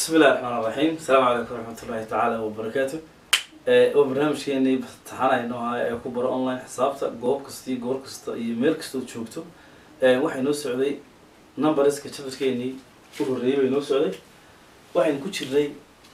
بسم الله الرحمن الرحيم السلام عليكم ورحمة الله تعالى وبركاته waa barnaamijkeenii taxanayno ahaa ee ku baro online xisaabta goob kasta iyo goor kasta iyo meel kasta oo joogto waxay noo socday numberska chapterkeenii u horreeyay bay noo socday waxaynu ku jirnay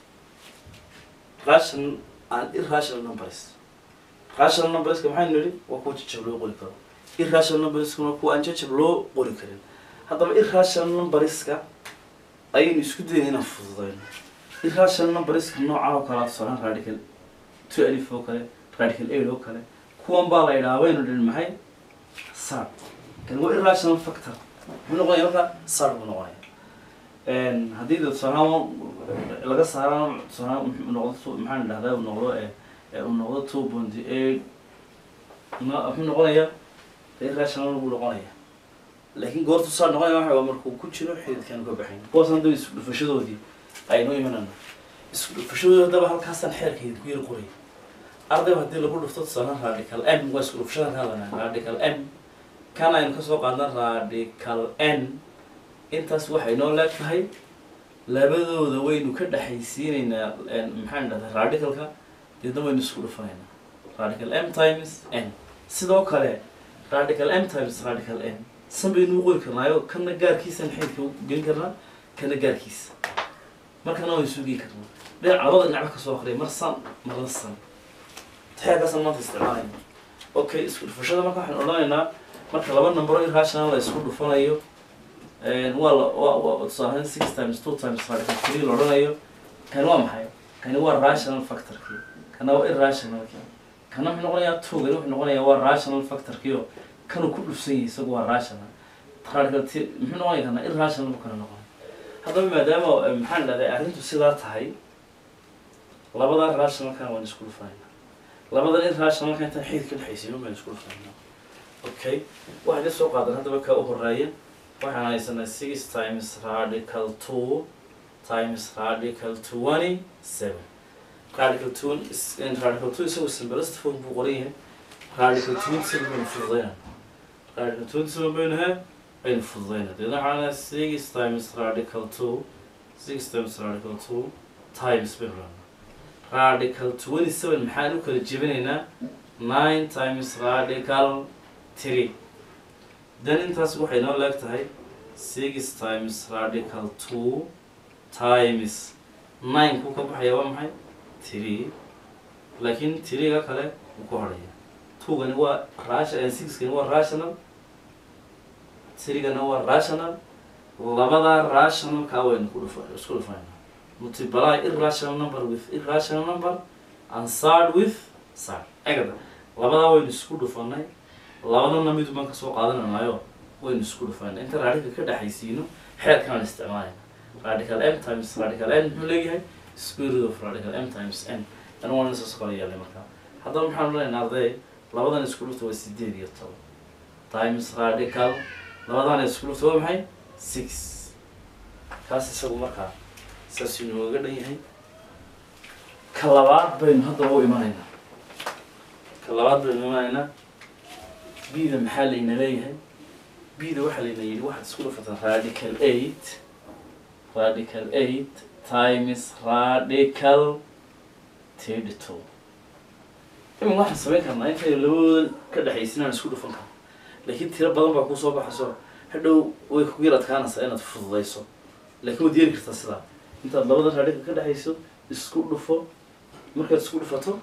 rational and irrational numbers rational numberska maxaynu nidhi waa kuwa jajab loo qori karo irrational numberskuna kuwa aan jajab loo qori karin haddaba irrational numberska ayaynu isku dayna inaan fududayno irrational numberska noocan oo kale tusaalahaan radical two alif oo kale radical eight oo kale kuwan baa la yidhaha waynu dhin maxay sar kan waa irrational factor muxuu noqonaya marka sar buu noqonaya haddii de tusaalahaan laga saaraan tusaalahaan muxuu noqdo maxaan idhahdaa uu noqdo uu noqdo two point eight muxuu noqonaya irrational buu noqonaya laakiin goortu saa noqonaya waxa waa markuu ku jiro xididkaan ka baxayn kuwaas hadda isku dhufashadoodii aynu imanana isku dhufashadoodii haddaba halkaasaan xeerkeeda ku yar qoray ardayba haddii lagu dhufto tusaalahaan radical m waa isku dhufashadan ka hadlanaa radical m kan aynu kasoo qaadna radical n intaas waxay noo leeg tahay labadooda waynu ka dhexaysiinaynaa maxaan idhahdaa radicalka deedna waynu isku dhufanaynaa radical m times n sidoo kale radical m times radical n san baynu u qori karnaayo kana gaarkiisaan xeydka gelin karnaa kana gaarkiisa markana waynu sugi karnaa dhinac labada dhinacba kasoo aqriya mar san marla san taxeerkaasaan maanta isticmaalayna okay isku dhufashada marka waxaan odhanaynaa marka laba numbero irrational la isku dhufanayo waa la waa tusaalahaan six times two times radical three la odhanayo kani waa maxay kani waa rational factorkii kana waa irrationalkii kana wuxuu noqonayaa two kani wuxuu noqonayaa waa rational factorkiio kanuu ku dhufsan yahay isagu waa rational radical t muxuu noqonaya kana irrational buu kana noqonay haddaba maadaama maxaan idhahday arrintu sidaa tahay labadaa rationalkana waan isku dhufanayna labadan irrationalka intaan xidid ka dhexaysiino baan isku dhufanayna okay waxaan ka soo qaadan haddaba ka u horeeya waxaan haysanaa six times radical two times radical twenty seven radical two radical two isagu simbalist form buu qoran yahay radical twenty seven baynu fududayna radical twenty seven baynu he baynu fududayna deedna waxaan six times radical two six times radical two times baynu rahnaa radical twenty seven maxaan u kala jebinaynaa nine times radical three then intaas waxay noo leeg tahay six times radical two times nine ku ka baxaya waa maxay three laakiin three-ga kale wuu ku horaya two-gani waa ration six-gani waa rational three-gana waa rational labadaa rationalkaa waynu ku dhufa isku dhufanayna multiply irrational number with irrational number and sard with sard egada labadaa waynu isku dhufanay labadana midu baan kasoo qaadananayo waynu isku dhufanay inta radical ka dhexaysiino xeerkaan isticmaalayna radical m times radical n muxuu leeyahay square root of radical m times n ana waan isaas kala yeelay markaa haddaba maxaan odhanaynaa arday labadan isku dhufta waa sideed iyo toban times radical labadana isku dhufta waa maxay six kaas isagu markaa saas inooga dhan yahay ka labaad baynu haddaba u imanaynaa ka labaad baynu imanaynaa bida maxaa layna leeyahay bida waxaa layna yidhi waxaad isku dhufataan radical eight radical eight times radical thirty two imin waxaan samayn karnaa intaynu labadoodan ka dhexaysinaan isku dhufan karno laakiin tiro badan baa kusoo baxayso hadhow way kugu yar adkaanaysaa inaad fududayso laakiin waad yeeli kartaa sidaa intaad labada radical ka dhexayso isku dhufo markaad isku dhufato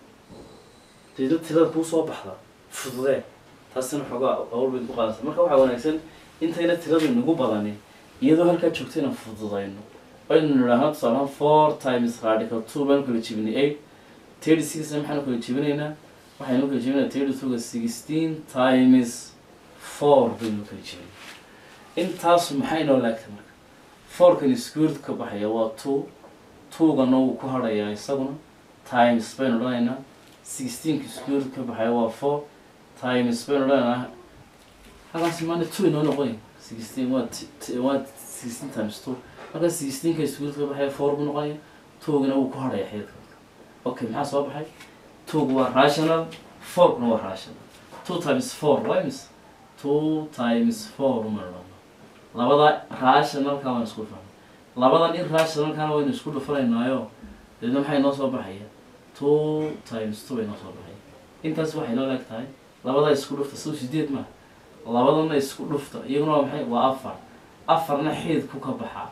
deedna tirada kuu soo baxda fududee taasina xoogaa awl bayn ku qaadaysa marka waxaa wanaagsan intayna tiradu nagu badanin iyadoo halkaa joogto inaan fududayno aynu nidhaahno tusaalahaan four times radical two baynu kala jebinay eight thirty six maxaanu kala jebinaynaa waxaynu kala jebinaa thirty twoga sixteen times four baynu kala jebinay intaasu maxay noo laagtay marka fourkan squared ka baxaya waa two two-gana wuu ku hadhayaa isaguna times baynu odhanaynaa sixteenka squared ka baxaya waa four times baynu odhanaynaa halkaasi maana two inoo noqonay sixteen waa waa sixteen times two marka sixteenka squared ka baxaya four buu noqonaya two-gana wuu ku hadhaya xeerka okay maxaa soo baxay two-gu waa rational four-kuna waa rational two times four waa imis two times four uma odhano labada rationalka waan isku fahmay labadan irrationalkana waynu isku dhufanaynaayo deedna maxay noo soo baxaya two times two bay noo soo baxaya intaas waxay noo leeg tahay labadaa isku dhufta sow sideed maa labadana isku dhufta iyaguna waa maxay waa afar afarna xeedku ka baxaa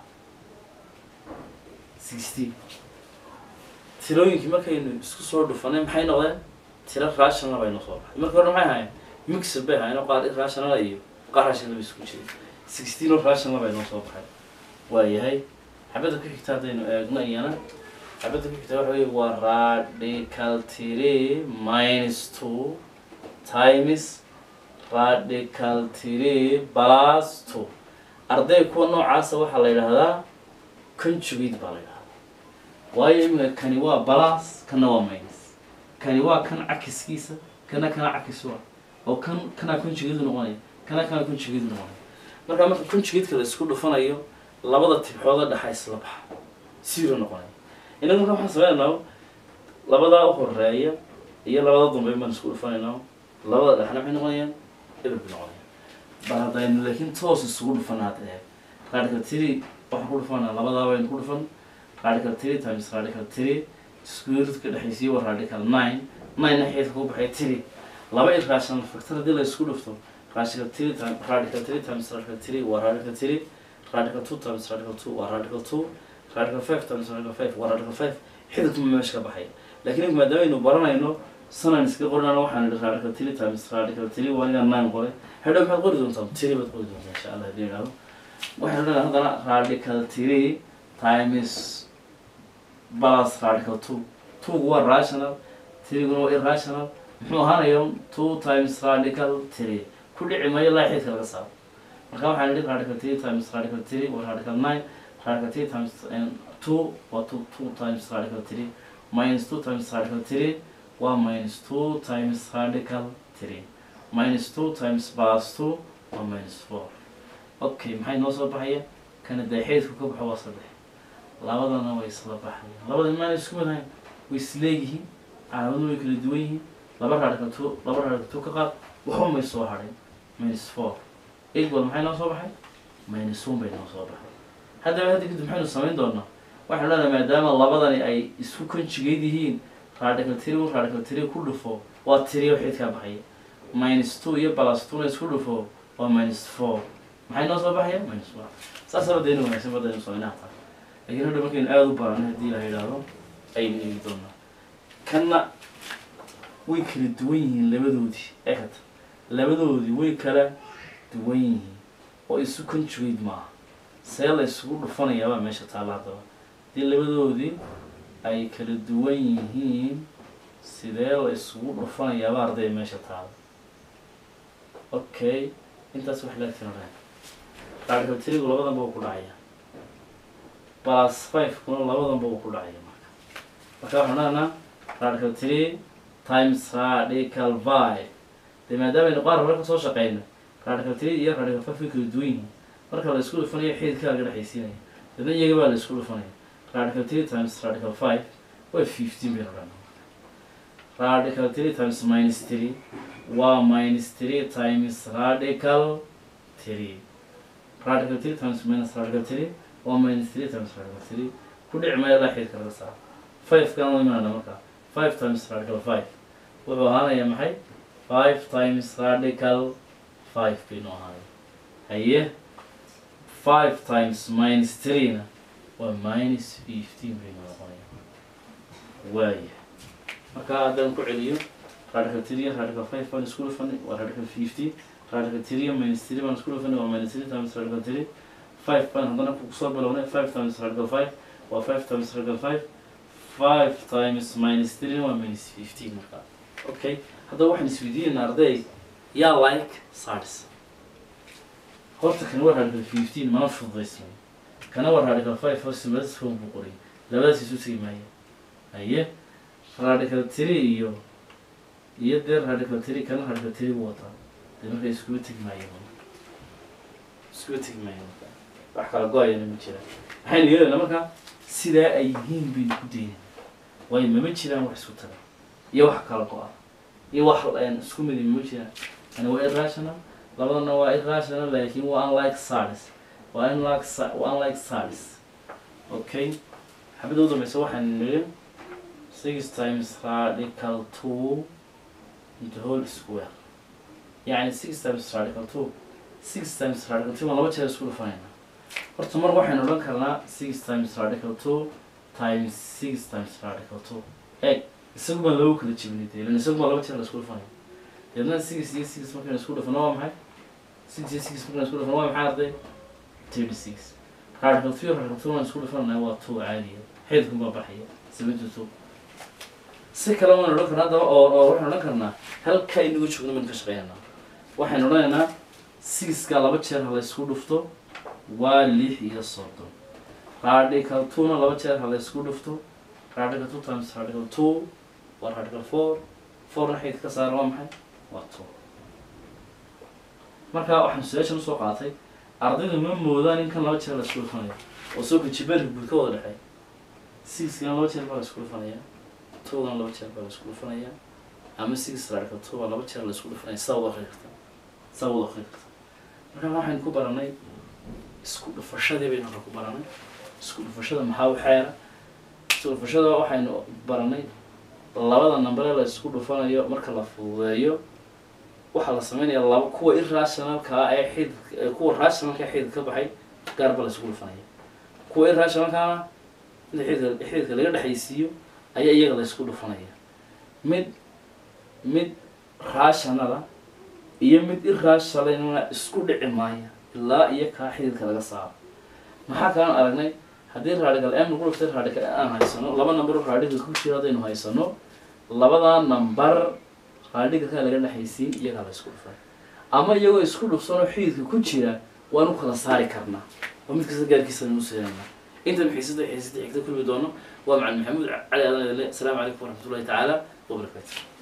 sixteen tirooyinkii markaynu isku soo dhufanay maxay noqdeen tiro rational bay noo soo baxay marka hore maxay ahaayeen mixer bay ahaayeen oo qaar irrational iyo qaar rational bay isku jiray sixteen oo rational bay noo soo baxay waayahay xabadda ku xigta haddaynu eegno iyana xabadda ku xigta waxa wey waa radical three minus two times radical three plus two arday kuwa noocaasa waxaa la yidhaahdaa conjugate baa la yidhahdaa waayo iminka kani waa balas kana waa minus kani waa kan cakiskiisa kana kana cakis waa oo kan kana conjugate noqonaya kana kana conjugate noqonaya marka marka conjugate-ka la isku dhufanayo labada tibxooda dhexa isla baxa zero noqonaya inaga marka waxaan sameynaynaa labadaa u horeeya iyo labada dambe baan isku dhufanaynaa labada dhexna maxay noqonayaan eber bay noqonayaan bal haddaynu laakiin toos isugu dhufana hadda eeg radical three waxaan ku dhufanaa labadaa baynu ku dhufan radical three times radical three square root ka dhexaysiiyo waa radical nine nine xeedka ku baxay three laba irrational factor haddii la isku dhufto radical three times radical three times radical three waa radical three radical two times radical two waa radical two radical five times radical five waa radical five xididku ma meesha ka baxaya laakiin maadaama aynu baranayno sanan iska qorinana waxaan idhi radical three times radical three waa aniga nine qoray hadhow maxaad qori doontaa three baad qori doontaa insha allah hadii idhaahdo waxaan odhanaa haddana radical three times plus radical two twogu waa rational threeguna waa irrational muxuu ahaanaya two times radical three ku dhici maayo ilaa xididka laga saaro marka waxaan idhi radical three times radical three waa radical nine radical three times two waa two two times radical three minus two times radical three waa minus two times radical three minus two times plus two waa minus four okay maxay noo soo baxaya kana dee xeedku ka baxo waa saddex labadana way isla baxayaan labada maana isku mid ahayn way isleeyihiin calaamadu way kala duwan yihiin laba radical two laba radical two ka qaad waxba may soo hadhin minus four equal maxay noo soo baxay minus one bay noo soo baxay haddaba hadda kadib maxaynu samayn doonaa waxaan leedahay maadaama labadani ay isku conjugate yihiin radical three un radical three ku dhufo waa three oo xidkaa baxaya minus two iyo plus two na isku dhufo waa minus four maxay noo soo baxaya minus one saas aba dayna wanaagsan badaynu samaynaha taa laakiin hadha markaynu aada u baranay haddii la yidhaahdo aynu eegi doonaa kanna way kala duwan yihiin labadoodii ekata labadoodii way kala duwan yihiin oo isu conjugate maaha see la isugu dhufanayaabaa meesha taalla haddaba haddii labadoodii ay kala duwan yihiin sidee la isugu dhufanayaaba arday meesha taalla okay intaas wax laagtina reen radical trigu labadanba uu ku dhacaya plus five kuna labadanba uu ku dhacaya marka marka waxaan odhanaa radical three times radical five dee maadaama aynu qaar hore kasoo shaqeyno radical three iyo radical five way kala duwan yihiin marka la isku dhufanayo xididkaa laga dhexaysiinaya dadna iyaga baa la isku dhufanaya radical three times radical five waa fifteen baynu odhanaa radical three times minus three waa minus three times radical three radical three times minus radical three waa minus three times radical three ku dhici maayo ilaa xididka laga saaro five kan la imaana markaa five times radical five wuxuu ahaanaya maxay five times radical five baynu ahaanay haye five times minus three-na waa minus fifteen baynu noqonaya waaya marka haddaan ku celiyo radical three radical five baan isku dhufanay waa radical fifteen radical three minus three baan isku dhufanay waa minus three times radical three five baan haddana kusoo bilownay five times radical five waa five times radical five five times minus three waa minus fifteen marka okay haddaba waxaan isweydiinayna arday yaa like sars horta kana waa radical fifteen mana fududaysmay kana waa radical five oo simadas form buu qoray labadaas isu tegi maaya haye radical three iyo iyo dee radical three kana radical three buu wataa dee marka iskuba tegi maayo iskuba tegi maayo marka wax kala go-ayana ma jiraan waxaynu yeelaynaa marka sidaa ay yihiin baynu ku daynayna waayo mama jiraan wax isku taga iyo wax kala go-a iyo wax isku midi mama jiraan yani waa irrational labadana waa irrational laakiin waa unlike sars waa unlike waa unlike sars okay xabadda u dambeysa waxaan nidhi six times radical two into whole square يعني six times radical two six times radical two waan laba jeer isku dhufanayna horta mar waxaynu odhan karnaa six times radical two times six times radical two eg isagu baan loogu kala jebinay dee ilan isagu baa laba jeer la isku dhufanaya deedna six iyo six markaynu isku dhufano waa maxay six iyo six markaynu isku dhufano waa maxay arday thirty six radical two radical two waan isku dhufanaya waa two caadiya xeedkun baa baxaya seventy two si kale waan odhan karnaa haddaba oo oo waxaan odhan karnaa halka inagu joogno maynu ka shaqeynaa waxaynu odhanaynaa sixka laba jeer ha la isku dhufto waa lix iyo soddon radical two-na laba jeer ha la isku dhufto radical two times radical two waa radical four fourna xeyd ka saara waa maxay waa two marka waxaan su-aashan usoo qaatay ardaydu ma moodaan in kan laba jeer la isku dhufanayo oo soo kajibaanka guud ka wada dhexey sixkana laba jeer baa la isku dhufanaya togana laba jeer baa la isku dhufanaya ama six radical two baa laba jeer la isku dhufanaya saa wada akri karta saa wada akri karta marka waxaynu ku baranay isku dhufashadii baynu halka ku baranay isku dhufashada maxaa u xeera isku dhufashada waxaynu baranay labada nambare la isku dhufanayo marka la fududeeyo waxaa la sameynaya laba kuwa irrationalka ee xid ee kuwa rationalka ee xidid ka baxay gaar baa la isku dhufanaya kuwa irrationalkana inta xididka xididka laga dhexaysiiyo ayaa iyaga la isku dhufanaya mid mid rationala iyo mid irrationalna isku dhici maaya ilaa iyo kaa xididka laga saaro maxaa kalan aragnay haddii radical m lagu dhuftay radical aan haysano laba number oo radical ku jira haddaynu haysano labadaa number radical laga dhexaysiin iyagaa la isku dhufay ama iyagoo isku dhufsanoo xididka ku jira waanu kala saari karnaa oo mid kasta gaarkiisa nu seenaynaa intan xiisada xiisada xigta kulmi doono waa macalin maxamuud cali aadan asalaamu calaykum waraxmatullahi tacaala wabarakaatu